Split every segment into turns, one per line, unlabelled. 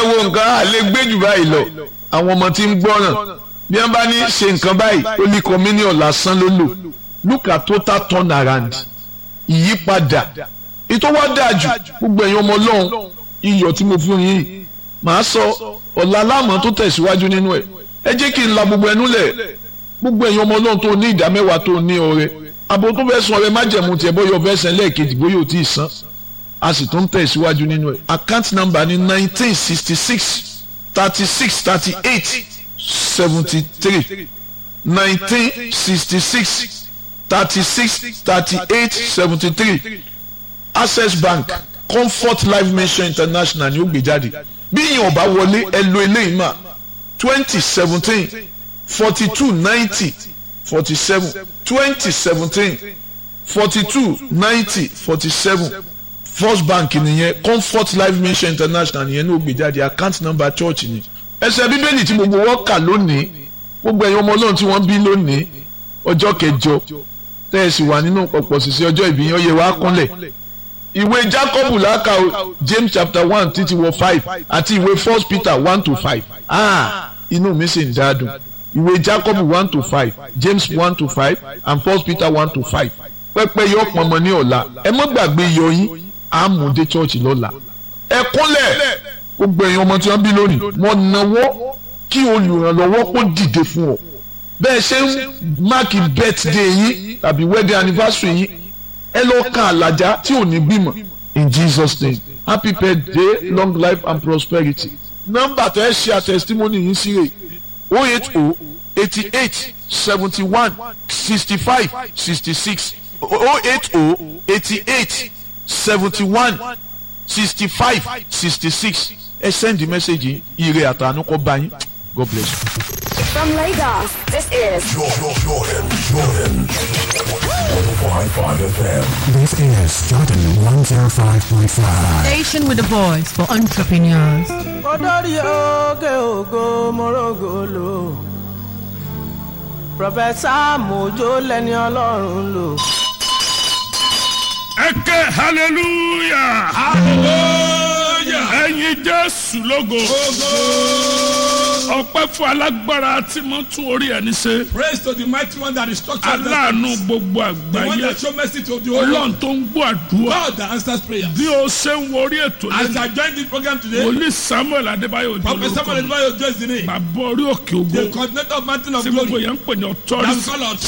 wo nǹkan á lè gbé jù báyìí lọ àwọn ọmọ tí ń gbọ́ràn bí wọ́n bá ní ṣe nǹkan báyìí ó ní communion lásán ló lò look at total turn around ìyípadà ètò wa dáa jù gbogbo ẹ̀yin ọmọ ọlọ́run iyọ̀ tí mo fún yín màá sọ ọ̀la aláàmọ́ tó tẹ̀síwájú nínú ẹ̀ ẹ jẹ́ kí n la gbogbo ẹnu lẹ̀ gbogbo ẹ̀yin ọmọ ọlọ́run tó ní ìdá mẹ́wàá tó ní ọrẹ àbò tó fẹ́ san ọrẹ májẹ̀mú tiẹ̀ bóyá ọbẹ̀ ẹsẹ̀ lẹ́ẹ̀kejì bóyá ò tí ì san a sì tún tẹ̀síwájú nínú ẹ̀ account number ní nineteen sixty six thirty six thirty eight seventy three nineteen sixty six thirty six thirty eight seventy three access bank comfort life mission international ni ó gbé jáde bí ìyẹn ọba wọlé ẹ lo eléyìí mà twenty seventeen forty two ninety forty seven twenty seventeen forty two ninety forty seven first bank nìyẹn comfort life mission international nìyẹn ní ó gbé jáde account number church ni ẹsẹ̀ bíbélì tí gbogbo wọn kà lónìí gbogbo ẹ̀yin ọmọ ọlọ́run tí wọ́n bí lónìí ọjọ́ kẹjọ tẹ́ ẹ sì wà nínú pọ̀pọ̀ sísè ọjọ́ ìbí yẹn ó yẹ wá kúnlẹ̀ ìwé jacob làákà o james chapter one títí wọ five àti ìwé first peter one to five ah inú mi sì ń dáadùn ìwé jacob one to five james one to five and first peter one to five pẹ́pẹ́ yọ pọnmọ ní ọ̀la ẹ má gbàgbé iyọ̀ yín àmúdé church lọ́la ẹ kúnlẹ̀ gbogbo ẹ̀yin ọmọ tí wọ́n bí lónìí wọ́n náwó kí olùrànlọ́wọ́ kó dìde fún ọ bẹ́ẹ̀ ṣe ń máàkì birthday yín tàbí wedding anniversary yín ẹ lọ ka àlàjá tí ò ní bímọ in jesus name happy birthday long life and prosperity nọ́mbà tó ẹ ṣe àtẹsítímọ́nì yín sí rè o eight o eighty eight seventy one sixty five sixty six o eight o eighty eight seventy one sixty five sixty six ẹ send the message yìí ire àtànú kọ bá yín god bless you.
From Lagos, this is
Jordan, Jordan, Jordan. 105.5 FM.
This is Jordan 105.5.
Station with a voice for entrepreneurs.
Odori oge ogo morogolo. Prọfẹ̀sà Mojo lẹni Ọlọ́run lò.
ẹ ké hallelujah hallelujah ẹyin jésù lógo ọpẹ́ fún alágbára tí mo tún orí ẹni ṣe
Praise to the mighty one that is structured.
aláàánú gbogbo
The one
àgbáyé
that show mercy to the whole
ọlọ́run
world.
tó ń gbọ́ àdúrà
God that answers prayer.
bí o ṣe ń wo orí ètò
As
lẹ́nu
I join this program today,
wòlíì samuel adébáyò
Prophet Samuel
olórúkọ
Edwayo Joyce the name.
bàbá orí òkè
The
ògo
coordinator of Mountain of
tí gbogbo
Glory.
yẹn ń pè ní
That's
authority
called out.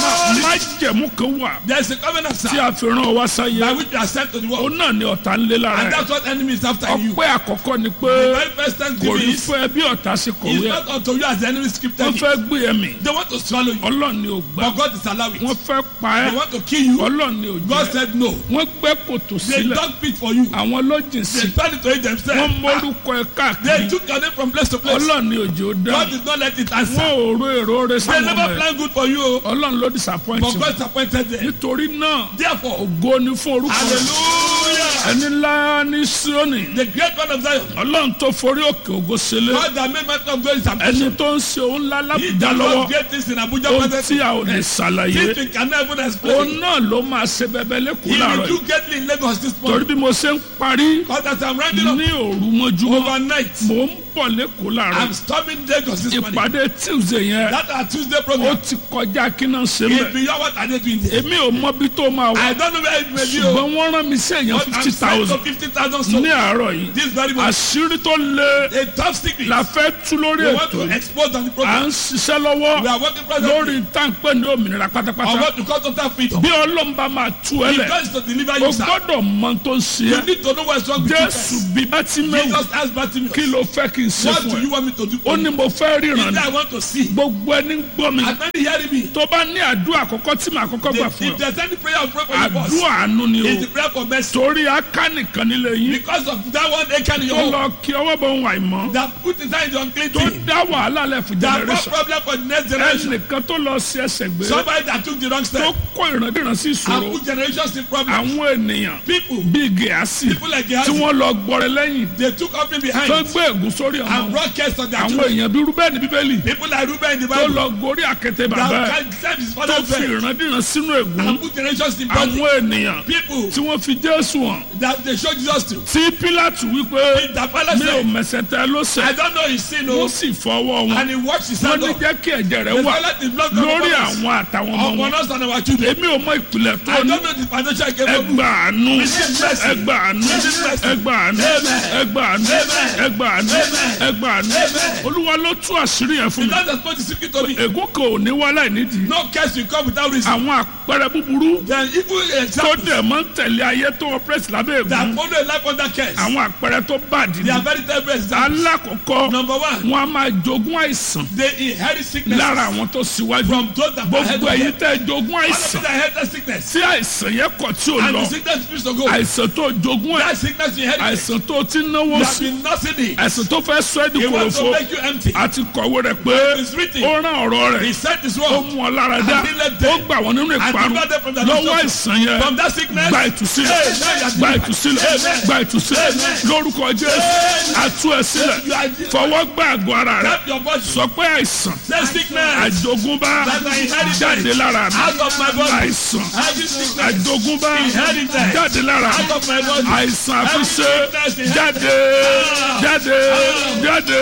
má jẹ̀mú kan wà
There is a covenant,
tí
sir,
a fi ràn wá
by
sáyé
which you are sent to the
ó
world.
náà ní ọ̀tá ń lé lára
And
ẹ̀
that's what enemy is after you.
ọpẹ́ àkọ́kọ́ ni
The
pé
very first
kò
thanksgiving
ní
is,
fẹ́ bí ọ̀tá ṣe
is
kọ̀wé ẹ̀
not unto you as the enemy scripted
wọ́n
it.
fẹ́ gbé ẹ mì
They want to swallow you,
ọlọ́run ni ò gbà
but God is allowing
wọ́n
it.
fẹ́ pa
They
ẹ́
want to kill you.
ọlọ́run ni ò
God
jẹ́
said no.
wọ́n gbẹ́ kòtò
They
sílẹ̀
dug pit for you.
àwọn lọ́jìn sí
They turned it to it
wọ́n
themselves.
mórúkọ ẹ
They
káàkiri
took your name from place to place.
ọlọ́run ni òjò dá
God did not let it
wọ́n
answer.
ò ro èrò rẹ
They
sáwọn
never
ọmọ ẹ
plan good for you, oh,
ọlọ́run ló disappoint
but
wọn
God disappointed them.
nítorí náà
Therefore,
ògo ni fún orúkọ
hallelujah.
ẹni ńlá ní Síónì
The great God of Zion,
ọlọ́run tó forí òkè ògo sílẹ̀
God that made Mountain of Glory his
ẹni
ambition.
tó ń ṣe òun ńlá
He
lábùjá
that
lọ́wọ́
does great things in Abuja
ohun tí
presently.
a ò lè ṣàlàyé
Things we cannot even
òun
explain.
náà ló máa ṣe bẹbẹ lẹ́kọ̀ọ́
He
láàárọ̀
will do
yìí
greatly in Lagos this
torí
morning.
bí mo ṣe ń parí
Because as I'm rounding up
ní òru mọ́júmọ́
overnight,
mò ń bọ̀ lẹ́kọ̀ọ́ láàárọ̀
I'm storming Lagos this morning.
ìpàdé Tuesday yẹn
That our Tuesday
ó
program
ti kọjá kí náà ṣe
is
mẹ́
beyond what I dey doing there.
èmi ò mọ bí tó máa wà
I don't know where it may be, oh,
ṣùgbọ́n wọ́n rán mi sí èèyàn
but I'm
fifty
sent to
thousand
fifty thousand
ní
souls
àárọ̀ yìí
this very morning.
àṣírí tó lé
A top secret.
la fẹ́ tú lórí
We want
ètò
to
yìí
expose on the
à
program.
ń ṣiṣẹ́ lọ́wọ́
We are working presently
lórí táǹpẹ́ ní òmìnira
on
pátápátá
what to call total freedom.
bí ọlọ́mba máa tú ẹ
He
lẹ̀
comes to deliver
o
you, sir.
gbọ́dọ̀ mọ tó ń ṣe
You
é
need to know what's wrong with you
jésù
first.
bí bátímẹ́wù
Jesus asked Bartimaeus,
kí ló fẹ́ kí n ṣe
what do
fún
you
ẹ
want me to do
ó
for
ní
you?
mo fẹ́ ríran
He
ni
said, I want to see.
gbogbo ẹni gbọ́ mi
As many hearing me,
tó bá ní àdúrà àkọ́kọ́ tí màá kọ́kọ́ gbà
if
fún
if
ọ
there's any prayer of prayer for you first,
àdúrà àánú ni o
it's the prayer for mercy.
torí aká nìkan nílé yín
Because of that one Achan in your
tó
home
lọ kí ọwọ́ bọ̀ ń wà ìmọ̀
that put inside the unclean
tó
thing,
dá wàhálà lẹ̀ fún
that brought
generation
problem for the next generation.
ẹnìkan tó lọ sí ẹsẹ̀ gbé
Somebody that took the wrong
tó
step
kó ìrandíran sí
and
ìṣòro
put generations in problem.
àwọn ènìyàn
People,
bíi gẹ̀ẹ́sì
people like
tí
Gehazi,
wọ́n lọ gbọ́rẹ̀ lẹ́yìn
they took offering
tó
behind
gbé ègún sórí lórí
and
ọmọ
brought curse on their
àwọn
children.
èèyàn bí rúbẹ́ẹ̀nì bíbélì
People like Reuben in the
tó
Bible
lọ gorí àkété bàbá
that
ẹ̀
can save his
tó
father's
fi
bed
ìrandíran sínú ègún
and put generations in bondage.
àwọn ènìyàn
People
tí wọ́n fi jésù hàn
that they show Jesus to.
tí pílátù wípé
The palace
mi ò
said,
mẹsẹ̀ tẹ ló
I
sẹ̀
don't know his sin
wọ́n
o.
sì fọwọ́ wọn
And he washed his
wọ́n
hand
ní
off.
jẹ́ kí ẹ̀jẹ̀ rẹ̀
The
wà
toilet is blocked upon
lórí
us.
àwọn àtàwọn ọmọ
Upon
wọn
us and our children.
èmi ò mọ ìpìlẹ̀ tó
I
ní
don't know the financial capable.
ẹgbà àánú
Receive mercy.
ẹgbà àánú
Receive mercy.
ẹgbà àánú
Amen.
ẹgbà àánú
Amen.
ẹgbà àánú
Amen.
ẹgbà àánú
Amen.
olúwa ló tú àṣírí yẹn fún
The
mi
Lord has put the secret to me.
ègún kan ò ní wá láì nídìí
No curse will come without reason.
àwọn àpẹẹrẹ búburú
Then evil
tó
examples
dẹ̀ máa ń tẹ̀lé ayé tó ọpẹ́rẹ́sì lábẹ́
that
ègún
follow a life under curse.
àwọn àpẹẹrẹ tó bàdí
They
ni
are very terrible examples.
alákọ̀ọ́kọ́
Number one,
wọn a máa jogún àìsàn
they inherit sickness
lára àwọn tó síwájú
from those that are head
gbogbo
of
èyí
them.
tẹ́ jogún
All of
àìsàn
them inherit sickness.
tí àìsàn yẹn kọ̀ tí ò
And
lọ
the sickness refuse to go.
àìsàn tó jogún ẹ̀
That sickness you inherit.
àìsàn tó ti náwó
You have
sí
been nursing it.
àìsàn tó fẹ́ sọ ẹ́ di
He wants to
kòròfo
make you empty.
àti kọ̀wé rẹ̀ pé
It's written.
ó rán ọ̀rọ̀
He
rẹ̀
said this
ó
word.
mú ọ lára dá
And he let
ó
them.
gbà wọ́n nínú ìparun
deliver them from the
lọ́wọ́
destruction.
àìsàn yẹn
From that sickness.
gba ìtúsílẹ̀
Amen.
gba ìtúsílẹ̀
Amen.
gba ìtúsílẹ̀
Amen.
lórúkọ jésù àtú ẹ sílẹ̀
You are-
fọwọ́ gbá àgọ́ ara rẹ̀
Tap your body.
sọ pé àìsàn
Say sickness.
àjogúnbá
That I inherited.
jáde lára mi
Out of my body.
àìsàn
Every sickness.
àjogúnbá
Inherited.
jáde lára mi
Out of my body.
àìsàn àfiṣe
Every sickness
jáde jáde jáde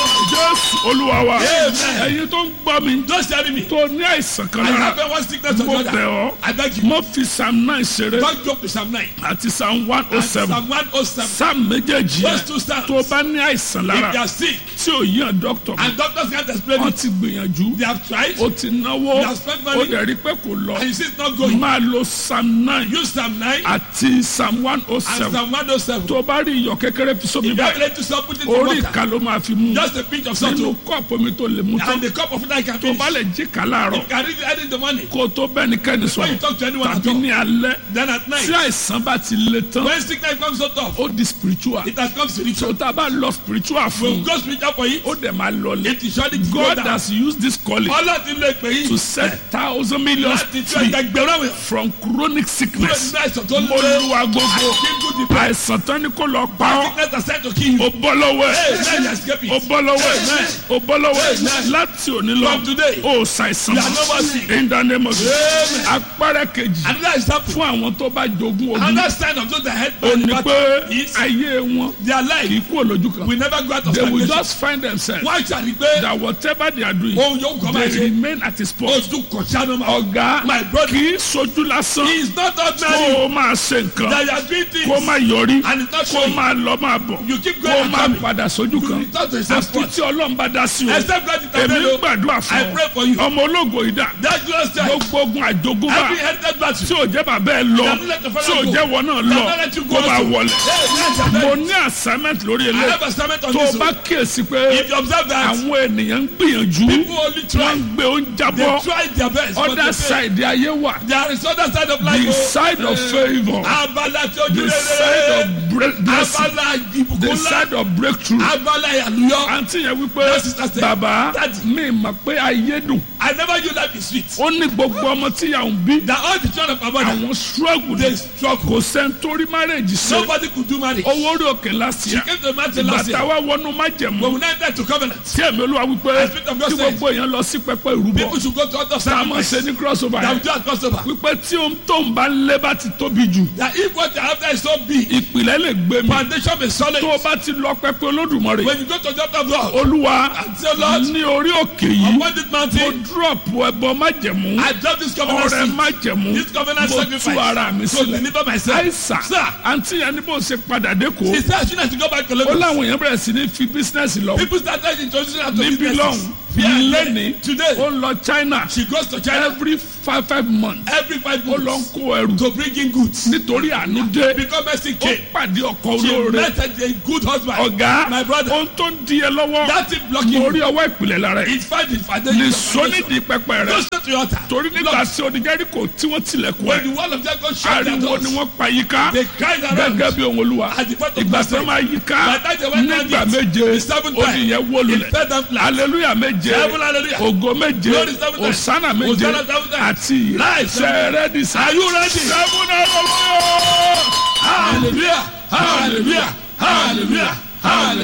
jésù olúwa wa
Amen.
ẹ̀yin tó ń gbọ́ mi
Don't tell me.
tó ní àìsàn kan
I
lára
have one sickness or
mo
the
bẹ̀
other.
ọ́
I beg you.
mo fi psalm nine ṣeré
Don't joke with Psalm 9.
àti psalm one oh
And
seven
Psalm 107.
psalm méjèèjì
Those
yẹn
two psalms.
tó bá ní àìsàn
If
lára
they are sick
tí ò yàn dókítà
and doctors can't explain
wọ́n
it,
ti gbìyànjú
they have tried
ó ti náwó
You have spent money.
ó dẹ̀ rí pé kò lọ
and you see it's not going.
máa lo psalm nine
Use Psalm 9
àti psalm one oh
and
seven
Psalm 107.
tó bá rí iyọ̀ kékeré fi sómi
If you have
báyìí
let yourself put it in
orí
water,
ìka ló máa fi mú
just a pinch of salt
nínú kọ́ọ̀pù omi tó lè mú tán
and the cup of water you can
tó
finish.
bá lè jí ká láàárọ̀
You can read it early in the morning.
kó tó bẹ́ẹ̀ ni kẹ́ni
When you
sọ̀rọ̀
talk to anyone at
tàbí
all.
ní alẹ́
Then at
tí
night,
àìsàn bá ti le tán
when sickness comes so tough,
ó di spiritual
it has come
tó
spiritual.
tá a bá lọ spiritual
When
fún
God spiritual for it,
ó dẹ̀ máa lọlẹ̀
it is surely to go
God
down.
has used this calling
Ọlọ́run ti lo ìpè yìí
to set thousand millions
láti tún
free
ẹgbẹgbẹ̀rún àwọn èèyàn
from chronic
kúrò
sickness
nínú àìsàn tó
mo
lé
lu agogo
kíkú di pẹ́.
àìsàn tán ni kò lọ pa ọ́
Sickness has said to kill you.
ó bọ́ lọ́wọ́ ẹ̀
Amen. Escape
ó
it.
bọ́ lọ́wọ́ ẹ̀
Amen.
ó bọ́ lọ́wọ́ ẹ̀
Amen.
láti òní lọ
From today,
ó ṣàìsàn
you are no more sick.
in the name of Jesus
Amen.
apẹ́rẹ́ kejì
Another example.
fún àwọn tó bá jogún ogun
Another sign of those that head
ó
by the
ní pé
battle is
ayé wọn
their
kì
life
í kú olójú kan
will never go out of
they will
stagnation.
just find themselves
Wọ́n ṣàrí pé
that whatever they are doing
ohun yóò kọ́ máa
they
ṣe.
remain at his post
Ojú kọ̀ṣà ló máa.
ọ̀gá
My brother.
kì í sojú lásán
He is not
kó
ordinary.
o máa ṣe nǹkan
That you are doing
kó o
things.
máa yọrí
And it's not
kó o
showing.
máa lọ máa bọ̀
You keep
kó
going
o
and
máa
coming.
padà sójú kan
You return to the same
àfi
spot.
tí ọlọ́run bá dá sí o
Except God
èmi ń
intervene.
gbàdúrà
I
fún
pray for you.
ọ ọmọ ológo ìdá
That glorious time.
gbogbo ogun àjogúnbá
Every headed battle.
tí ò jẹ́ bàbá ẹ lọ
That will let the
tí
fellow
ò
go.
jẹ́ wọn náà
That
lọ
will let you go
kó máa
also.
wọlé
Hey, yes,
mo
amen.
ní assignment lórí
I
ilé
have assignment on
tó o
this.
bá
one.
kíyèsí pé
If you observe that,
àwọn ènìyàn ń gbìyànjú
people only
wọ́n
try.
ń gbé oúnjẹ
They
bọ́
try their best. but
other
they fail.
side ayé wà
There is other side of life.
the
oh.
side of favour
Abala tí ojú
the side
rere.
of bre- blessing
Abala ìbùkún
the
ńlá.
side of breakthrough
Abala ìyàlúyọ.
àǹtí yẹn wípé
That sister said,
bàbá
Daddy.
mi mọ̀ pé ayé dùn
I never knew life is sweet.
ó ní gbogbo ọmọ tí yà ń bí
That all the children of my mother,
àwọn struggle
they
ni
struggle.
kò sẹ́ńtórí marriage ṣe
Nobody could do marriage.
owó orí òkè last
She
year
came to the mountain last
bàtà
year.
wa wọnú
But
májẹ̀mú
we now enter to covenant.
tí ẹ̀mí olúwa wípé
The Spirit of God
kí
said,
gbogbo èèyàn lọ sí pẹpẹ ìrúbọ
People should go to other
tá a máa
sacrifice.
ṣe ní crossover
That we
yẹn
do at crossover.
wípé tí ohun tó ń bá ń lé bá ti tóbi jù
That if what they have there is so big,
ìpìlẹ̀ lè gbé mi
foundation is solid.
tó o bá ti lọ pẹpẹ olódùmarè
When you go to the altar of God,
olúwa
and say, Lord,
ní orí òkè yìí
upon this
mo
mountain,
drop ẹbọ májẹ̀mú
I drop this covenant
ọrẹ
seed.
májẹ̀mú
This covenant
mo tú
sacrifice.
ara mi
To
sílẹ̀
deliver myself.
àìsàn
Sir,
àǹtí yẹn ní bó ṣe padà dẹ́kọ̀
he said I shouldn't have to go back to
ó
Lagos.
láwọn èèyàn bẹ̀rẹ̀ sí ní fi bísínẹ́sì lọ
People started introducing her to
níbí
businesses.
lọ́hùn
Yeah,
lẹ́ni
Today,
ó lọ China
she goes to China
every five five months
every five
ó lọ ń
months
kó ẹrù
to bring in goods.
nítorí àánú dé
Because Mercy
ó
came.
pàdé ọkọ
She
olóore
met a good husband.
ọ̀gá
My brother.
ohun tó ń di ẹ lọ́wọ́
That thing blocking
mo
you.
rí ọwọ́ ìpìlẹ̀ lára ẹ̀
It's fine. It's fine. Then
lè
you
sónídìí pẹpẹ rẹ
Go straight to your altar.
torí nígbà tí oníjẹ́ríkò tí wọ́n tilẹ̀kùn
When
ẹ̀
the wall of Jericho shut their
ariwo
doors,
ni wọ́n pa yíká
they cried around.
gẹ́gẹ́ bí ohun olúwa
At the point of
ìgbà tí
mercy.
wọ́n máa yíká
By the time they went round
nígbà
it,
méje
the seventh time,
oníyẹn wó
It
lulẹ̀
fell down flat.
aleluya méje
Seven hallelujah.
ògo méje
Glory seven times.
osana méje
Hosanna seven times.
àti
Life seven times.
sẹ́rẹ́dì sá.
Are you ready?
seven hallelujah.
Hallelujah. Hallelujah. Hallelujah. Hallelujah.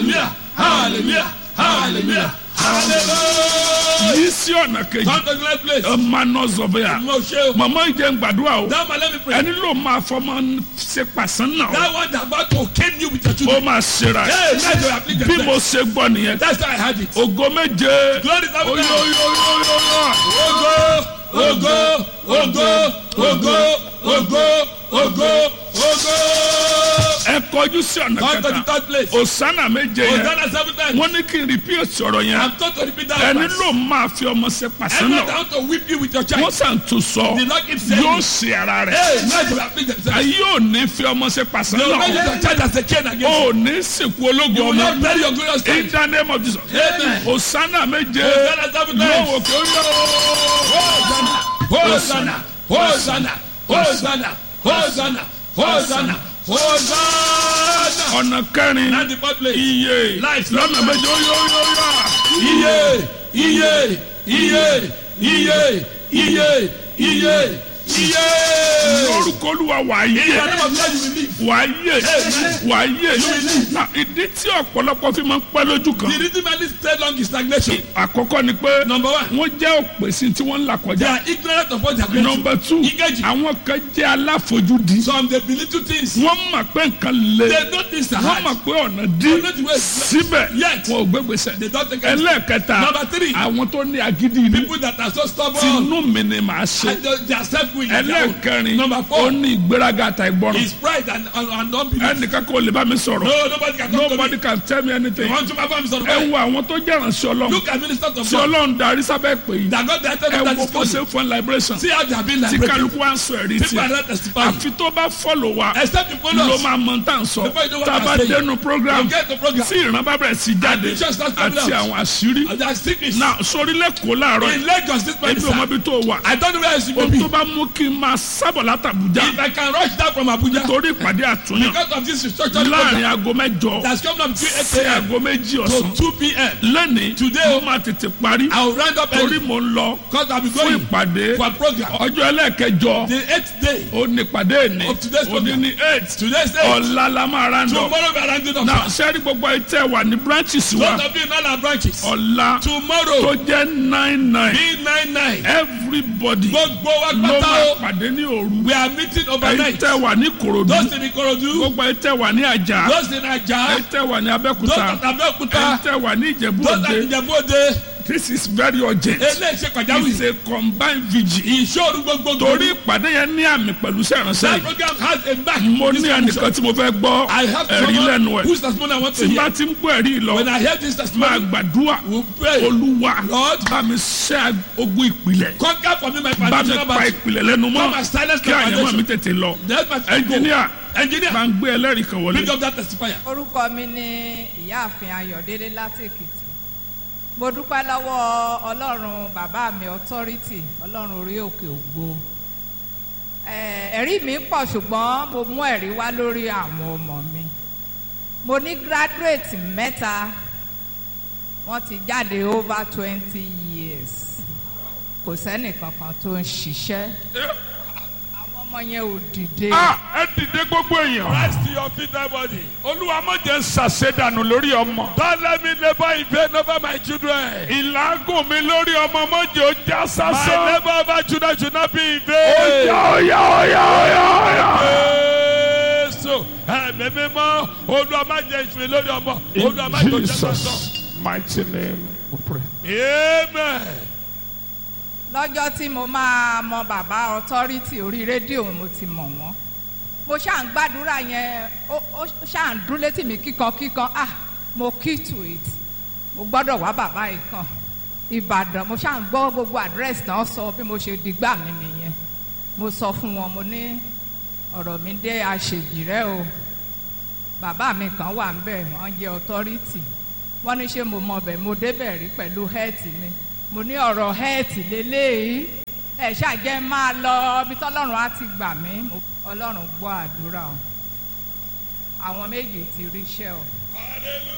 hallelujah hallelujah hallelujah.
yìí sí ọ̀nà kejì
come to the next place.
ọmọ náà zọ̀bẹ̀yà
mo ṣe o.
màmá ìjẹ́ ń gbàdúrà o
that man let me pray.
ẹni ló máa fọmọ ṣe pàṣán náà
that one that about to cane you with your
ó
children.
máa ṣera ẹ̀.
hey let your afflict
bí mo
themselves.
ṣe gbọ́ nìyẹn
that's how I had it.
ògo méje
glory to
oyo
God.
oyo oyo oyo
ogo ogo ogo ogo ogo ogo ogo.
ẹ kọjú sí ọ̀nà
come to the
kẹta
third place.
òsánà méje yẹn
Hosanna seven times.
wọ́n ní kí n repeat sọ̀rọ̀ yẹn
I'm told to repeat that
ẹni
verse.
ló máa fi ọmọ ṣe pàṣán
Everyone
náà
down to whip you with your
wọ́n
child.
sàn tún sọ
The Lord keeps saying
yóò
it.
ṣe ara rẹ̀
Hey, let your afflict themselves.
ayé ò ní fi ọmọ ṣe pàṣán
You will not use
náà
your child as a chain against you.
ò ní sìnkú ológun
You will not
ọmọ
bury your glorious
in
child.
the name of Jesus
Amen.
òsánà méje
Hosanna seven times.
lọ́wọ́ kí ó yọ
Hosanna, Hosanna, Hosanna, Hosanna, Hosanna, Hosanna.
ọ̀nà kẹrin
That's the fourth place.
iye
Life.
lọ́nà méje ó yọ yọ yọ.
Iye, iye, iye, iye, iye, iye, iye.
lórúkọ olúwa wà á
In the
yé
name of God you will live.
wà á yé wà á yé na ìdí tí ọ̀pọ̀lọpọ̀ fi máa ń pẹ́ lójú kan
The reason why this stay long is stagnation.
àkọ́kọ́ ni pé
Number one.
wọ́n jẹ́ òpèsè tí wọ́n ń là
They
kọjá
are ignorant of what they are going
nọmba
through.
two
Ìkejì.
àwọn kan jẹ́ aláfojúdi
Some they belittle things.
wọ́n mọ̀ pé nǹkan le
They know things are
wọ́n
hard.
mọ̀ pé ọ̀nà dí
They know the way is
síbẹ̀
Yet.
wọn ò gbégbèsè
They don't take action.
ẹlẹ́ẹ̀kẹta
Number three.
àwọn tó ní agídí inú
People that are so stubborn.
tinú mi ni màá ṣe
And they they are self-willing.
ẹlẹ́ẹ̀kẹrin
Number
ó
four
ní ìgbéraga àtà ìgbọràn
is pride and, and, and unbelief.
ẹnìkan kò lè bá mi sọ̀rọ̀
No, nobody can talk
nobody
to me.
can tell me anything
You want to perform some
ẹ wo àwọn tó jẹ́ ìrànṣẹ́ ọlọ́run
Look at ministers of
tí
God.
ọlọ́run darí sábẹ́ pè yìí
That God directed
ẹ
them that
wo
is
bó ṣe
coming.
ń fún liberation
See how they have been
tí
liberated.
kálukú wá ń sọ ẹ̀rí
People are
tiẹ̀
not testifying.
àfi tó bá fọ́lọ̀ wa
Except you follow
ló
us.
máa mọ tá à ń sọ
Before you know what
tá a
I'm
bá
saying.
dénú program
You get the program.
tí ìran bá bẹ̀rẹ̀ sí jáde
And the church starts coming
àti
out.
àwọn àṣírí
And they are secrets.
náà sórí lẹ́kọ̀ọ́ láàárọ̀
In
yìí
Lagos this morning,
ebi ò mọ
sir.
ibi tó wà
I don't know where else you may
ohun
be.
tó bá mú kí n máa sábọ̀ látàbújá
If I can rush down from Abuja
torí ìpàdé àtúnyàn
because of this restructuring
láàrin
program
aago mẹ́jọ
that's coming up between 8
sí
a.m.
aago méjì
to
ọ̀sán
2 p.m.
lẹ́nìí
Today,
mo máa tètè parí
I will round up
torí
early
mo ń lọ
because I'll be
fún
going
ìpàdé
for a program.
ọjọ́ ẹlẹ́ẹ̀kẹjọ
The eighth day
ó ní ìpàdé ní
Of today's
ó ní
program.
ní eight
Today's day.
ọ̀la la máa ra ń lọ
Tomorrow we are rounding up.
náà
sir.
sẹ́rí gbogbo ìtẹ́ wà ní branches wa
Those of you in all our branches.
ọ̀la tó
Tomorrow
jẹ́ nine nine
be nine nine.
everybody
Gbogbo wa
ló
pátá
máa
o.
pàdé ní òru
We are meeting overnight.
ìtẹ́ wà ní korodu
Those in Ikorodu.
gbogbo ìtẹ́ wà ní àjà
Those in Aja.
ìtẹ́ wà ní
Those
abẹ́kúta
at Abeokuta.
ìtẹ́ wà ní ìjẹ̀bú
Those at
òde
Ìjẹ̀bú-Òde.
this is very urgent
Eléyìí ṣe
it's
pàjáwìrì.
a combined vigil
Ìṣòro gbogbo
torí ìpàdé yẹn ní àmì pẹ̀lú sẹ́ránṣẹ́
That
yìí
program has a back.
mo
This
ní
commission.
ẹnìkan tí mo fẹ́ gbọ́
I have
ẹ̀rí lẹ́nu
someone
ẹ̀
whose testimony I want to
tí bá
hear.
ti ń gbọ́ ẹ̀rí yìí lọ
When I hear this
máa
testimony,
gbàdúrà
we pray.
olúwa
Lord,
bá mi ṣẹ́ ogun ìpìlẹ̀
conquer for me my
bá mi
foundational
pa
battle.
ìpìlẹ̀ lẹ́nu mọ́
Come and silence
kí
my
àyẹ̀mọ́ mi
foundation.
tètè lọ
That's my
ẹnjìníà
Engineer,
bá ń gbé ẹlẹ́rìí kan wọlé.
pick up that testifier.
orúkọ mi ni ìyáàfin ayọ̀délé láti èkìtì mo dúpẹ́ lọ́wọ́ ọlọ́run bàbá mi authority ọlọ́run orí òkè ògbó Eh, ẹ̀rí mi pọ̀ ṣùgbọ́n mo mú ẹ̀rí wá lórí àwọn ọmọ mi mo ní graduate mẹ́ta wọ́n ti jáde over twenty years kò sẹ́nì kankan tó ń ṣiṣẹ́ àwọn ọmọ yẹn ò dìde.
Ah, ẹ dìde gbogbo èèyàn.
Rise to your feet, everybody.
olúwa má jẹ́ ń ṣàṣedànù lórí ọmọ.
Don't let me labor in vain over my children.
ìlágùn mi lórí ọmọ mọ́jọ́ ó já
My
sásán.
labor over children should not be in
ó
vain.
yá ó yá ó yá ó yá ó yá.
Jésù ẹ̀mí mímọ́ olúwa má jẹ́ ìṣúná lórí ọmọ olúwa má jẹ́
In
òjẹ́ sọ́sọ́.
Jesus' mighty name we pray.
Amen.
lọ́jọ́ tí mo máa mọ bàbá authority orí rédíò mo ti mọ̀ wọ́n mo ṣáà ń gbàdúrà yẹn ó ó ṣáà ń dún létí mi kíkan kíkan ah mo key to it mo gbọ́dọ̀ wá bàbá yìí kan ìbàdàn mo ṣáà ń gbọ́ gbogbo àdírẹ́sì náà sọ bí mo ṣe dìgbà mi nìyẹn mo sọ fún wọn mo ní ọ̀rọ̀ mi dé àṣejì rẹ o bàbá mi kan wà ńbẹ̀ wọ́n jẹ́ authority wọ́n ní ṣé mo mọ bẹ̀ mo débẹ̀ rí pẹ̀lú health mi mo ní ọ̀rọ̀ health lélẹ́yìí ẹ̀ ṣàjẹ́ máa lọ ibi tọ́lọ́run á ti gbà mí Mo- ọlọ́run gbọ́ àdúrà o àwọn méjì ti ríṣẹ́ o